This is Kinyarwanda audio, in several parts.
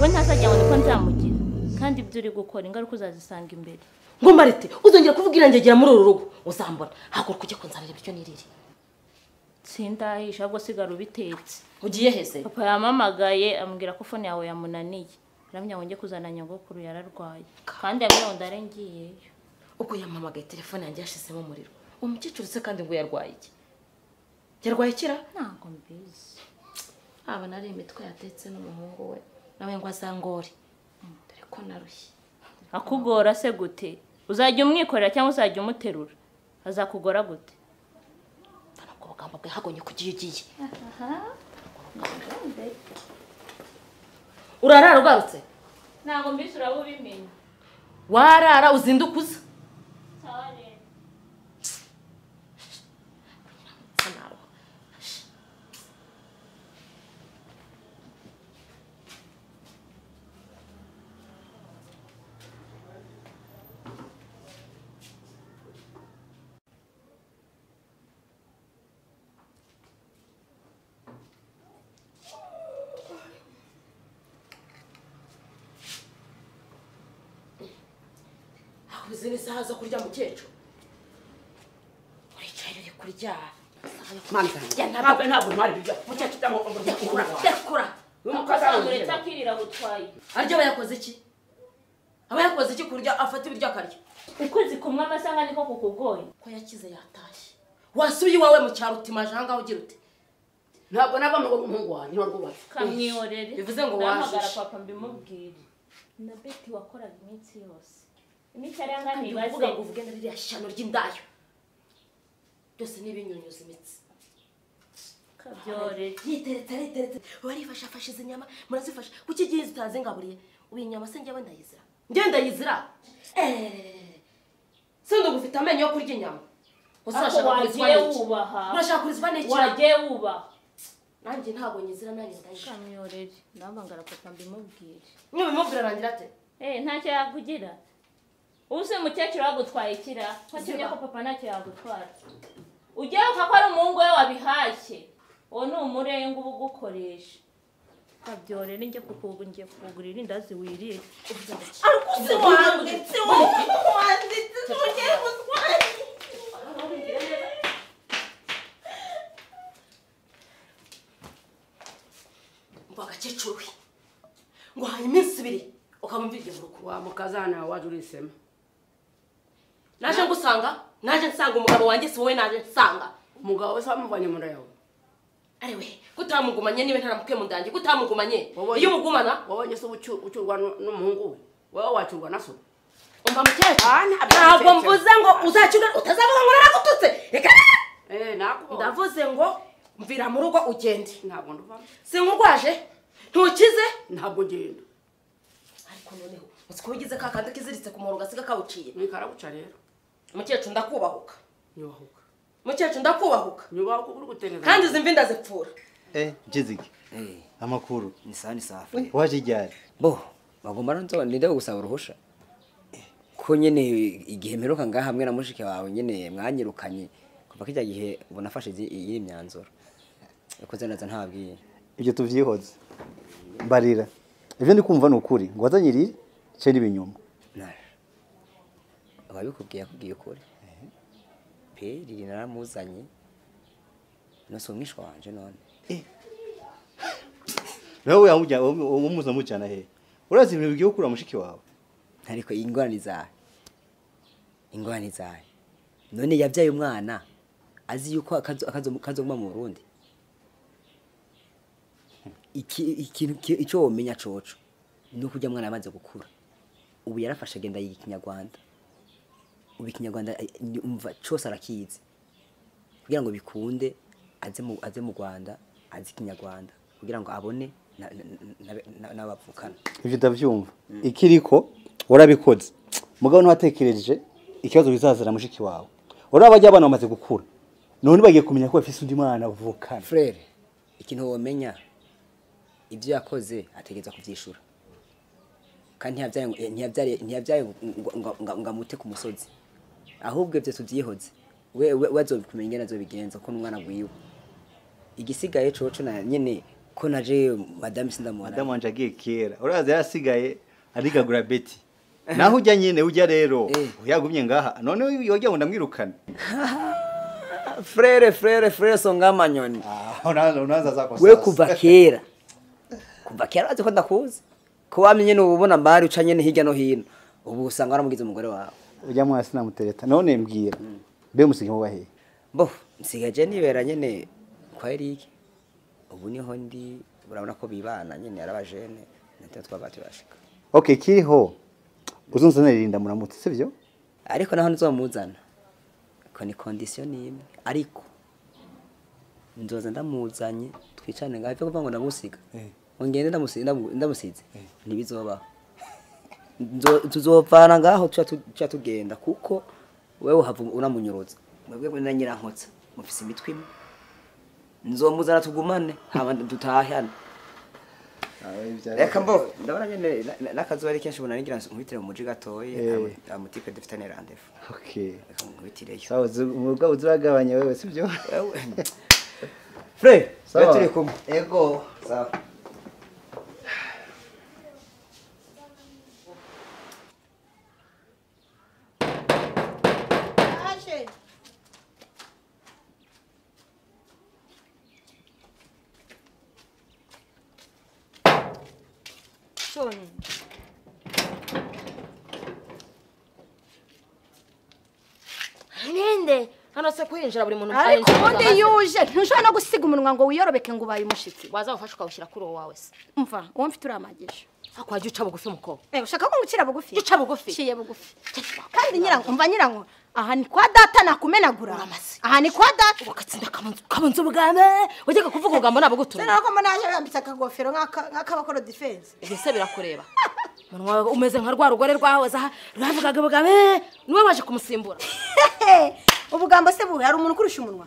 we ntazajya abona ko nzamugira kandi ibyo uri gukora ingaruka uzazisanga imbere ngo marite uzongera kuvuga irangegera muri uru rugo uzambona haguruka ujye kunzanira ibiryo nirire sindahisha ahubwo sigara ubitetse ugiye hese papa yamamagaye amubwira ko fone yawe yamunaniye arambwira ngo njye kuzana nyogokuru yararwaye kandi yambwira ngo ndare ngiyeyo ubwo yamamagaye telefone yanjye yashizemo umuriro uwo mukecuru se kandi ngo yarwaye iki yarwaye ikira ntabwo mbizi haba nari imitwe yatetse n'umuhungu we nawe ngo azangore dore ko narushye akugora se gute uzajya umwikorera cyangwa uzajya umuterura azakugora gute ntabwo ubugamba bwe hagonye kugiye ugiye urarara ugarutse ntabwo mbizi uraba ubimenya warara uzinduka uza cyane Bisa naho. Habuze n'isaha zo kurya mukecuru uricaye uri kurya mani Ya, zanjye ntabwo- ntabwo ntabwo ntwara ibiryo mukecuru cyangwa umugore yakura ukura yakura uyu mukaza akasanga uretse arongera akirira butwaye arya aba yakoze iki aba yakoze iki kurya afata ibiryo akarya ukwezi kumwe amasanga niko kukugoye ko yakize yatashye wasuye iwawe mu cyaro utimaje ahangaha ugira uti ntabwo nabona ngo umuhungu wanjye ni rwubatse kamwihorere bivuze ngo ndahamagara wajije. papa mbimubwire na beti wakoraga iminsi yose iminsi yari angana kandi ibibazo uvuga ngo uvuge na ririya shyano ry'indayo byose ni ibinyunyuza imitsi kabyore yiteretse ariteretse warifashe afashe izi nyama murazifashe kuki igihe zitazi ngaburiye ubu iyi nyama se njyewe ndayizira njyewe ndayizira eeeeh si ndagufite amenyo yo kurya inyama gusa ariko urashaka kurizwa wagiye n'iki wubaha urashaka kurizwa n'iki wagiye wubaha nanjye ntabwo nyizira nanjye ndayizira kamyorere ndahamagara papa mbimubwire niba bimubwira arangira ate eee ntacyo yakugira uzi mukecuru wagutwaye ikira ko kimwe ko papa ntacyo yagutwara ugiye uvuga ko ari umuhungu we wabihashye uwo ni umurenga uba ugukoresha kabyore nijye kukugu ngiye kukugurira indazi wirire uzi wanditse wanditse ntugere gutwara ngo agakecuru we ngo haye iminsi ibiri ukamumvira iryo muruko wa mukazana waje urisema naje ngusanga naje nsanga umugabo wanjye si wowe naje nsanga umugabo wese wamuvanye mu nda yawe ariwe kutamugumanye niba ntaramukuye mu nda yanjye kutamugumanye Wabonye- iyo umugumana wabonye se ucu- ucyurwa nu- n'umuhungu we wowe wacurwa na so umva mukecuru Ah, ntabwo ntabwo mukecuru. mvuze ngo uzacyura utazavuga ngo naragututse reka eee ntabwo ndavuze ngo mvira mu rugo ugende ntabwo nduvamo sinkugwaje ntukize ntabwo ngenda ariko noneho uziko wigize ka kandi kiziritse ku muhoro gasiga kawuciye mwikaraguca rero mukecuru ndakubahuka nyubahuka mukecuru ndakubahuka nyubahuka uri guteneza kandi izi mvi ndazipfura Eh, Jiziki. Eh, Amakuru. ni sawa ni safi Waje ryari? bo bagomba nzo ninde gusaba uruhusha ko nyene igihe mperuka ngaha hamwe na mushike wawe nyene mwanyirukanye kuva kijya gihe ubu nafashe izi- iyi myanzuro yakoze neza ntabwiye Ibyo tuvyihoze. Mbarira. Ibyo ndi kumva ni ukuri. Ngo wazanyirire cyo ni ibinyoma. Nara. ababikubwiye yakubwiye ukuri peri naramuzanye nose umwisha wanje none Nawe yamujya umuza mucyana he. Urazi ibintu bigiye gukura mushiki wawe. ariko ingorane zawe ingorane zawe none yabyaye umwana azi yuko akazo- akazo- kazoguma mu burundi Iki- ikintu ki- icyo womenya coco ni uko ujya mwana amaze gukura ubu yarafashe agenda yiga ikinyarwanda ubu ikinyarwanda eh, ni- umva cose arakizi kugira ngo bikunde aze mu aze mu rwanda azi ikinyarwanda kugira ngo abone na- na- na- na- n'abavukana Ibyo ndavyumva. Ikiriko urabikoze. Mugabo ntiwatekereje ikibazo bizazana mushiki wawe. Uraba bajya abana bamaze gukura. None bagiye kumenya ko bafise undi mwana bavukana. frere ikintu womenya ibyo yakoze ategereza kubyishura kandi ntiyabyaye ngo- ntiyabyaye ntiyabyaye ngo- ngo- ngo- ngo- ngo amute ku musozi ahubwo ibyo tubyihoze we we- we azobikumenya ingene azobigenza ko n'umwana gwiwe igisigaye coco na nyene ko naje madame sindamubona madamu wanje agiye kera uraza yarasigaye arigagura beti naho ujya nyine ujya rero Eh. yagumye ngaha none yojya ngo ndamwirukane frere frere frere songamanyoni Ah, unaanza unaanza zako we sasa. kuva kera kuva kera urazi ko ndakuzi ko wamenye n'ububona mbari uca nyene hirya no hino ubu usanga waramugize umugore wawe ujya mwasi namutereta none mbwira mbe musige muba hehe bo nsigaje nibera nyene kwa Eric ubu niho ndi urabona ko bibana nyene yarabajene natwe twabati bashika okay kiriho uzunzanira irinda muramutse sivyo ariko naho nzomuzana ko ni condition imwe ariko nzoza ndamuzanye twicane ngaho byo kuvuga ngo ndagusiga ngo ngende ndamusi- ndamu- ndamusize ntibizobaho Nzo- tuzovana ngaho tuca tu- tuca tugenda kuko wewe uhava uramunyuruza mwebwe mwe na nyirankotsa mufise imitwe imwe nzomuzana tugumane hama dutahane reka mbo ndabona nyene na- na- n'akazuba ari kenshi ubona nigira nkubitire mu muji gatoye Eh. amu- amutipe dufitane randevu okay reka nkubitireyo sawa uzi- ubwo uziragabanya wewe sivyo Ewe. Fred, Sawa. turi kumwe. ego Sawa. ninde hano se kuhinjira buri muntu ariko arinjira ubundi amazi. yuje ntushobora no gusiga umunwa ngo wiyorobeke ngo ubaye umushyitsi waza ufashe ukawushyira kuri uwo wawe se mva uwo mfite uramagije ariko wajya uca bugufi umukobwa Eh, ushaka ko ngucira bugufi Uca bugufi. ciye bugufi kandi nyirango umva nyirango aha ni kwa data nakumenagura Uramase. aha ni kwa data ugatsinda kabanza ubwame wajyaga kuvuga ugambo nabagutumye ko manaje yambitse akagofero nk'akabakora defense mbese birakureba umuntu wawe umeze nka rwa rugore rwahoze aha rwavugaga ubwame niwe waje kumusimbura ubugambo se buhe hari umuntu ukurusha umunwa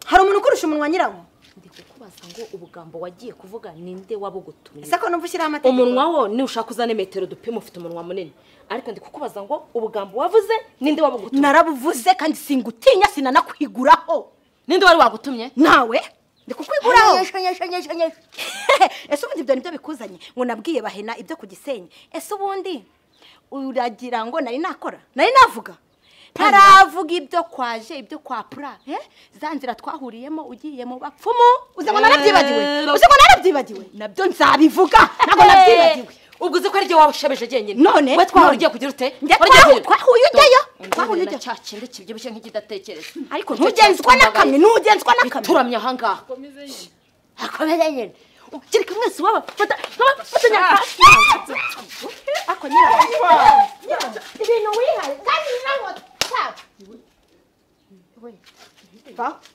hari umuntu ukurusha umunwa nyirango ndi kukubaza ngo ubugambo wagiye kuvuga ninde wabugutumye ese ko numva ushyiraho amategeko umunwa wo niwushaka uzane metero dupima ufite umunwa munini ariko ndi kukubaza ngo ubugambo wavuze ninde wabugutumye narabuvuze kandi singutinya sinanakwiguraho ninde wari wagutumye nawe ndi kukwiguraho ese ubundi ibyo nibyo bikuzanye ngo nabwiye bahena ibyo ku gisenyi ese ubundi uragira ngo nari nakora nari navuga ntaravuga ibyo kwaje ibyo kwa pura eh? za nzira twahuriyemo ugiye mu bapfumu uze ngo narabyibagiwe uze ngo narabyibagiwe nabyo nzabivuga ntabwo nabyibagiwe ubwo uzi ko ari ryo wabushebeje jyenyine none we twawe ugiye kugira ute Wagiye kugira- twahuye ujyayo twahuye twahuye ujyayo cya kindi kibyibushye nk'ikidatekereza ariko ntugenzwa n'akamwe ntugenzwa n'akamwe turamye ahangaha akomeze nyine ukireka mwese waba fata nkaba fatanya hasi ako nyira ibintu wihaye kandi nango tap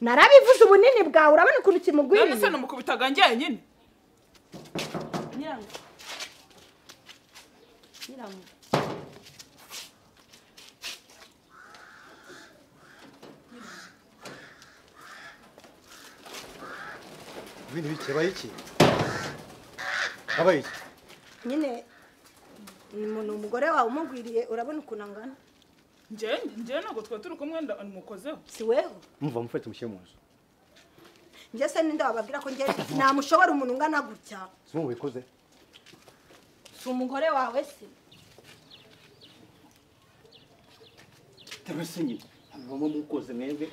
narabivuze ubunini bwawe urabona ukuntu none se kimugwiriye numukubitaga njye nyine ibintu bikeba iki aba iki nyine ni umuntu umugore wawe umugwiriye urabona ukuntu angana njye njye ntabwo twari turi kumwe nda- mukozeho si weho mumva mufate mushyire mu nzu njye se ninde wababwira ko njye namushobora umuntu ungana gutya si mubikoze si umugore wawe se tabasinyi mubamo mukoze mwebwe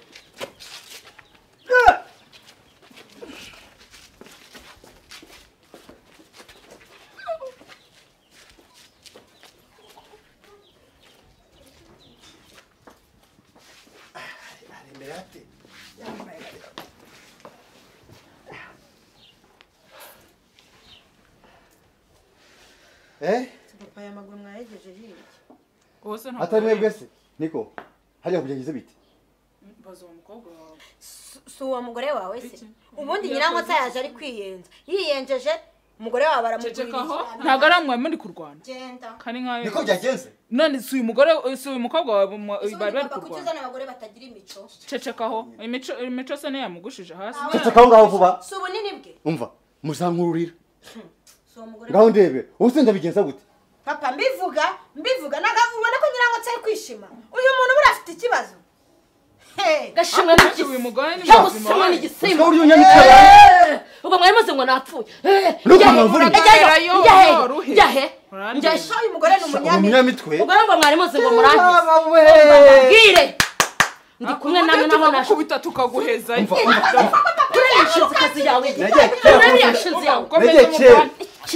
Eh? papa yamaguru mwayegeje hirya wowe se ntabwo Atari mwebwe se? Niko. Hariya kubyageze bite? baza uwo mukobwa wawe si uwo mugore wawe se Iki? ubundi Yakoze nyirankotsa yaje ari kwiyenza yiyengeje umugore wawe ceceka aho baramugurira ntabwo ari amwe muri kurwana genda kandi nkawe Niko byagenze. none si uyu mugore si uyu mukobwa wawe mu- Ese bari ubundi bari papa kuki kurwana uzana abagore batagira imico ceceka aho imico imico se niyo yamugushije hasi Ceceka aho ngaho vuba. si ubunini bwe umva muzankururira si uwo mugore ngaho ndebe ubu se ndabigenza gute papa mbivuga mbivuga nagabubona ko ngira ngo cyari kwishima uyu muntu buriya afite ikibazo Hey! gashimwe Ariko uyu mugore ni muzima cyagusama wayo. n'igisimba Usaba uriyo nyabitera. Eh, ubwo mwari muzi ngo napfuye Eh, Nuko njya he? mwavura iki? Njya he? Urayo, Njya he? uruhe. Njya he? Urangiye. Njya he? Ah, uyu mugore ni umunyamitwe umunyamitwe ubwo rero ngo mwari muzi ngo murangize Baba we! bwire ndi kumwe nawe naho nashe tukakubita tukaguhezayo Umva, umva, umva. turebe inshinzi yawe Nagiye kera turebe kuvuga- inshinzi yawe Nagiye kera.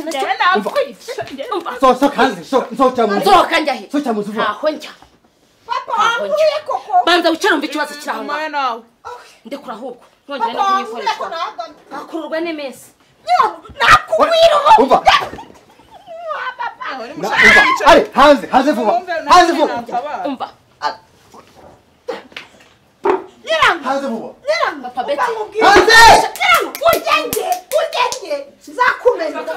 njyewe nakwica So- so hanze, so- sohoka mu nzu. nsohoka njya he Sohoka mu nzu vuba. ntaho njya papa wambwiye koko banza wicare wumve ikibazo kiri aho ngaho umwe nawe ndekura ahubwo nongera no papa wambwiye ko kumwikoreshwa nagana akururwa n'iminsi Umva. Na- umva. Ale, hanze hanze vuba hanze vuba umva hanze vuba papa beti hanze ugenge ugenge nzakumenya hanze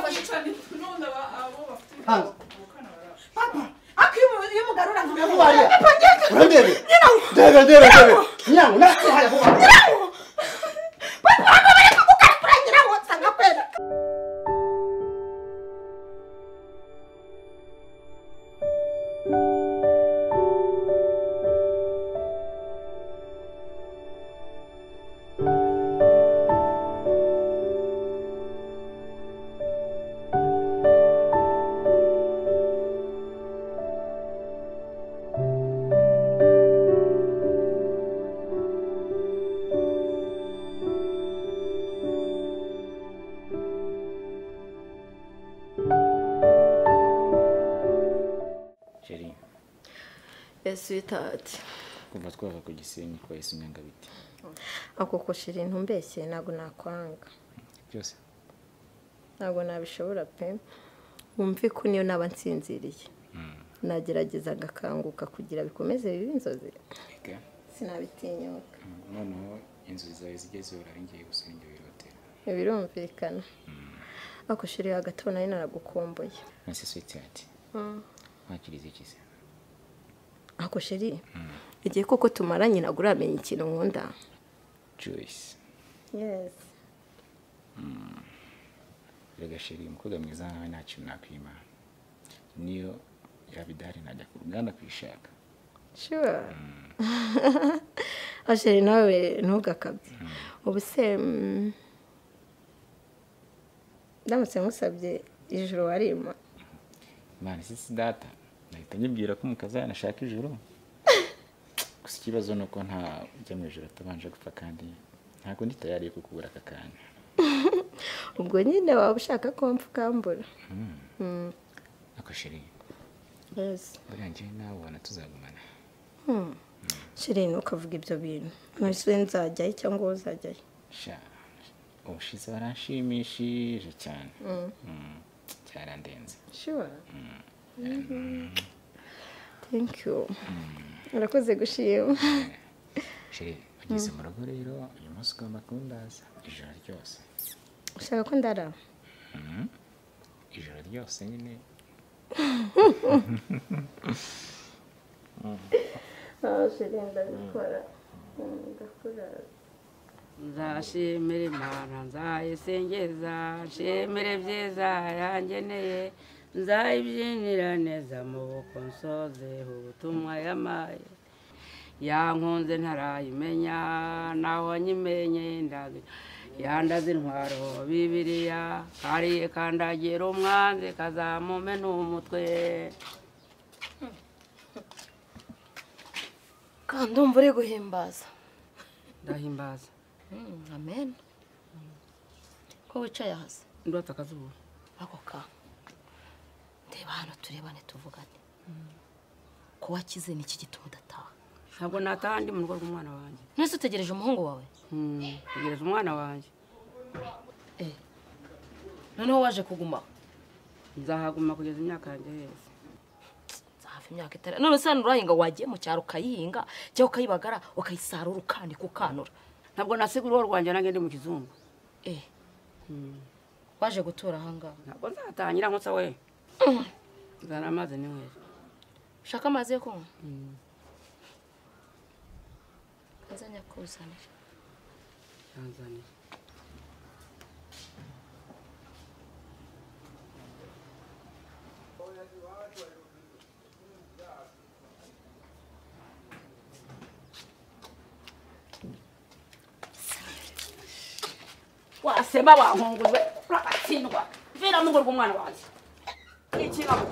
papa ako iyo- iyo umugarura nkamubona Maria, urandebe ndebe ndebe ndebe nyango nasi haya vuba Chérie, sweetheart kuva twava ku gisenyi twahise unyanga bite ako kushira intumbeshye ntabwo nakwanga byose ntabwo nabishobora pe wumve ko niyo naba nsinziriye nagerageza agakanguka kugira bikomeze bibe inzozi reka sinabitinyuka noneho inzozi zawe zijye zihora ngiye gusa njye wirotera birumvikana ako shiri hagati ubu nari naragukumbuye nasi switi ati ntakirize ikize ako shiri igihe koko tumaranye ntabwo uramenya ikintu nkunda joyce yesi rega chérie umukobwa mwiza nkawe nta kintu nakwima niyo yaba idahari najya ku ruganda kuyishaka sure asheri nawe ntugakabye ubu se mm, ndamutse musabye ijoro warima mwana isi si data nahita nyibwira ko umukazi yanashaka ijoro gusa ikibazo ni uko nta ujya mu ijoro atabanje gupfa kandi ntabwo ndi tayari yo kukubura aka kanya ubwo nyine waba ushaka ko mpfa ukambura Mm, ako chérie yes. buriya njyewe nawe ubona tuzagumana sheri ntukavuge ibyo bintu ntuse nzajyayo cyangwa wowe uzajyayo sha ubushize baranshimishije cyane Mm, cyarandenze sure thank you urakoze gushima sheri ugeze mu rugo rero uyu munsi ugomba kundaza ijoro ryose ushaka ko ndara ijoro ryose nyine sheri ndabikora ndakurara nzashimira imana nzayisengeza nshimire byiza yangeneye nzayibyinira neza mu buko nsoze ubutumwa yamaye yankunze ntarayimenya naho nyimenye ndazi yandaze intwaro bibiriya kariye kandagira umwanzi kazamume n'umutwe kandi umva uri guhimbaza ndahimbaza amen ko wicaye ahasa ndota akazuba ako ka ndeba hano turebane tuvugane ko wakize ni iki gituma udataha ntabwo nataha ndi mu rugo rw'umwana wanjye nese utegereje umuhungu wawe Hmm, tegereje umwana wanjye noneho waje kuguma nzahaguma kugeza imyaka yanjye yose hafi imyaka itari none se hano urahinga wagiye mu cyaro ukayihinga cyangwa ukayibagara ukayisarura ukanika ukanura ntabwo nasigura urugo rwanjye nange ndi mu kizungu eh waje gutura ahangaha ntabwo nzatangira nkutsa we nzana amazi n'inkweto ushaka amazi yo kunywa azanye akuzanira yanzaniye waseba wahungurwe uragatsindwa vira mu rugo rw'umwana wanjye ni ikintu